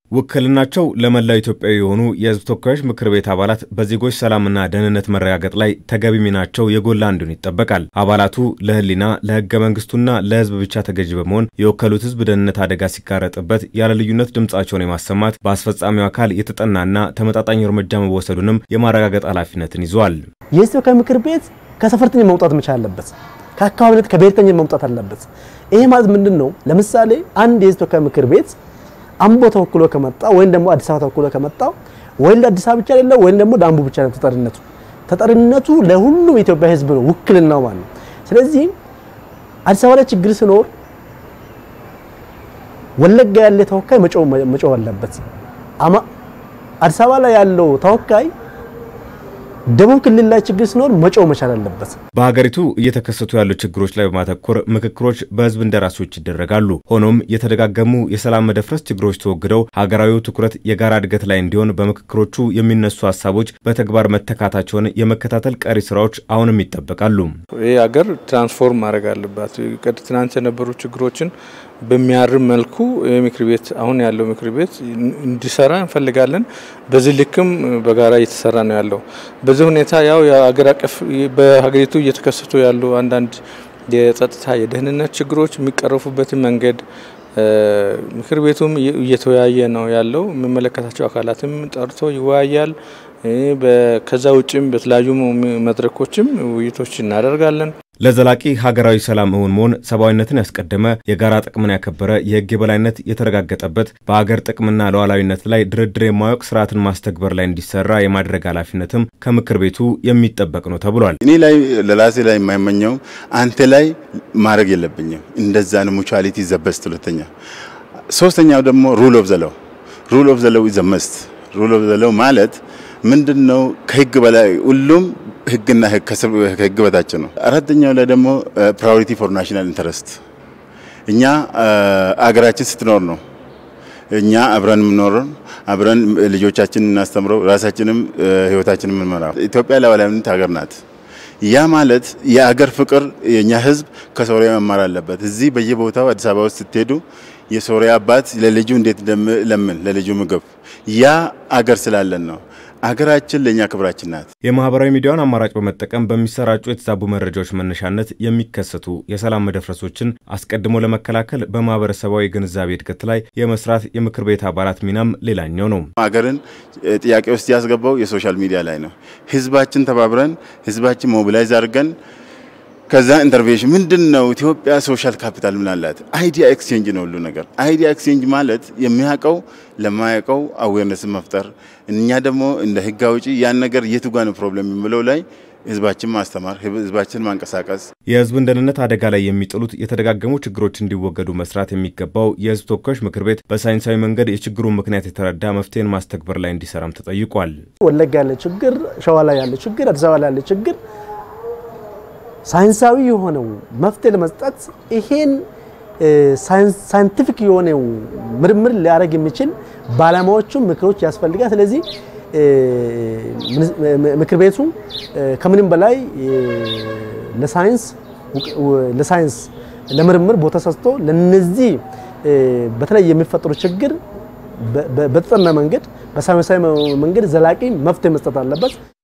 ውክልናቸው ለመላው ኢትዮጵያዊ የሆኑ የሕዝብ ተወካዮች ምክር ቤት አባላት በዜጎች ሰላምና ደህንነት መረጋገጥ ላይ ተገቢ ሚናቸው የጎላ እንዲሆን ይጠበቃል። አባላቱ ለሕሊና ለሕገ መንግስቱና ለሕዝብ ብቻ ተገዥ በመሆን የወከሉት ሕዝብ ደህንነት አደጋ ሲጋረጥበት ያለ ልዩነት ድምፃቸውን የማሰማት በአስፈጻሚው አካል የተጠናና ተመጣጣኝ እርምጃ መወሰዱንም የማረጋገጥ ኃላፊነትን ይዟል። የሕዝብ ተወካዮች ምክር ቤት ከሰፈርተኛ መውጣት መቻል አለበት። ከአካባቢነት ከብሔርተኝነት መውጣት አለበት። ይሄ ማለት ምንድን ነው? ለምሳሌ አንድ የሕዝብ ተወካዮች ምክር ቤት አምቦ ተወክሎ ከመጣ ወይም ደግሞ አዲስ አበባ ተወክሎ ከመጣ ወይም ለአዲስ አበባ ብቻ አይደለም ወይም ደግሞ ለአምቦ ብቻ ነው ተጠሪነቱ። ተጠሪነቱ ለሁሉም የኢትዮጵያ ህዝብ ነው፣ ውክልናው ማለት ነው። ስለዚህ አዲስ አበባ ላይ ችግር ሲኖር ወለጋ ያለ ተወካይ መጮህ አለበት። አዲስ አበባ ላይ ያለው ተወካይ ደቡብ ክልል ላይ ችግር ሲኖር መጮህ መቻል አለበት። በሀገሪቱ እየተከሰቱ ያሉ ችግሮች ላይ በማተኮር ምክክሮች በህዝብ እንደራሴዎች ይደረጋሉ። ሆኖም የተደጋገሙ የሰላም መደፍረስ ችግሮች ተወግደው ሀገራዊው ትኩረት የጋራ እድገት ላይ እንዲሆን በምክክሮቹ የሚነሱ ሀሳቦች በተግባር መተካታቸውን የመከታተል ቀሪ ስራዎች አሁንም ይጠበቃሉ። ይህ ሀገር ትራንስፎርም ማድረግ አለባት። ትናንት የነበሩ ችግሮችን በሚያርም መልኩ የምክር ቤት አሁን ያለው ምክር ቤት እንዲሰራ እንፈልጋለን። በዚህ ልክም በጋራ እየተሰራ ነው ያለው። በዚህ ሁኔታ ያው የሀገር አቀፍ በሀገሪቱ እየተከሰቱ ያሉ አንዳንድ የጸጥታ የደህንነት ችግሮች የሚቀረፉበትን መንገድ ምክር ቤቱም እየተወያየ ነው ያለው። የሚመለከታቸው አካላትም ጠርቶ ይወያያል። ከዛ ውጭም በተለያዩ መድረኮችም ውይይቶች እናደርጋለን። ለዘላቂ ሀገራዊ ሰላም እውን መሆን ሰብአዊነትን ያስቀደመ የጋራ ጥቅምን ያከበረ የህግ የበላይነት የተረጋገጠበት በሀገር ጥቅምና ሉዓላዊነት ላይ ድርድር የማያውቅ ስርዓትን ማስተግበር ላይ እንዲሰራ የማድረግ ኃላፊነትም ከምክር ቤቱ የሚጠበቅ ነው ተብሏል። እኔ ላይ ለራሴ ላይ የማይመኘው አንተ ላይ ማድረግ የለብኝም እንደዛ ነው። ሙቹዋሊቲ ዘበስት ሁለተኛ። ሶስተኛው ደግሞ ሩል ኦፍ ዘለው ሩል ኦፍ ዘለው ኢዝ መስት ሩል ኦፍ ዘለው ማለት ምንድን ነው? ከህግ በላይ ሁሉም ህግና ከህግ በታች ነው። አራተኛው ላይ ደግሞ ፕራዮሪቲ ፎር ናሽናል ኢንተረስት እኛ አገራችን ስትኖር ነው እኛ አብረን የምኖረው አብረን ልጆቻችን እናስተምረው ራሳችንም ህይወታችን የምንመራው። ኢትዮጵያ ሉዓላዊነት ሀገር ናት። ያ ማለት የአገር ፍቅር የኛ ህዝብ ከሶሪያ መማር አለበት። እዚህ በየቦታው አዲስ አበባ ውስጥ ስትሄዱ የሶሪያ አባት ለልጁ እንዴት ለምን ለልጁ ምግብ ያ አገር ስላለን ነው። አገራችን ለእኛ ክብራችን ናት። የማህበራዊ ሚዲያውን አማራጭ በመጠቀም በሚሰራጩ የተዛቡ መረጃዎች መነሻነት የሚከሰቱ የሰላም መደፍረሶችን አስቀድሞ ለመከላከል በማህበረሰባዊ ግንዛቤ እድገት ላይ የመስራት የምክር ቤት አባላት ሚናም ሌላኛው ነው። ሀገርን ጥያቄ ውስጥ ያስገባው የሶሻል ሚዲያ ላይ ነው። ህዝባችን ተባብረን ህዝባችን ሞቢላይዝ አድርገን ከዛ ኢንተርቬንሽን ምንድን ነው? ኢትዮጵያ ሶሻል ካፒታል ምን አላት? አይዲያ ኤክስቼንጅ ነው ሁሉ ነገር። አይዲያ ኤክስቼንጅ ማለት የሚያውቀው ለማያውቀው አዌርነስን መፍጠር፣ እኛ ደግሞ እንደ ህግ አውጪ ያን ነገር የቱ ጋ ነው ፕሮብለም የሚለው ላይ ህዝባችን ማስተማር፣ ህዝባችን ማንቀሳቀስ። የህዝብን ደህንነት አደጋ ላይ የሚጥሉት የተደጋገሙ ችግሮች እንዲወገዱ መስራት የሚገባው የህዝብ ተወካዮች ምክር ቤት በሳይንሳዊ መንገድ የችግሩን ምክንያት የተረዳ መፍትሄን ማስተግበር ላይ እንዲሰራም ተጠይቋል። ወለጋ ያለ ችግር፣ ሸዋ ላይ ያለ ችግር፣ አዲስ አበባ ላይ ያለ ችግር ሳይንሳዊ የሆነው መፍትሄ ለመስጠት ይሄን ሳይንቲፊክ የሆነው ምርምር ሊያደርግ የሚችል ባለሙያዎቹም ምክሮች ያስፈልጋል። ስለዚህ ምክር ቤቱ ከምንም በላይ ለሳይንስ ለሳይንስ ለምርምር ቦታ ሰጥቶ ለነዚህ በተለይ የሚፈጠሩ ችግር በተጠና መንገድ በሳይንሳዊ መንገድ ዘላቂ መፍትሄ መስጠት አለበት።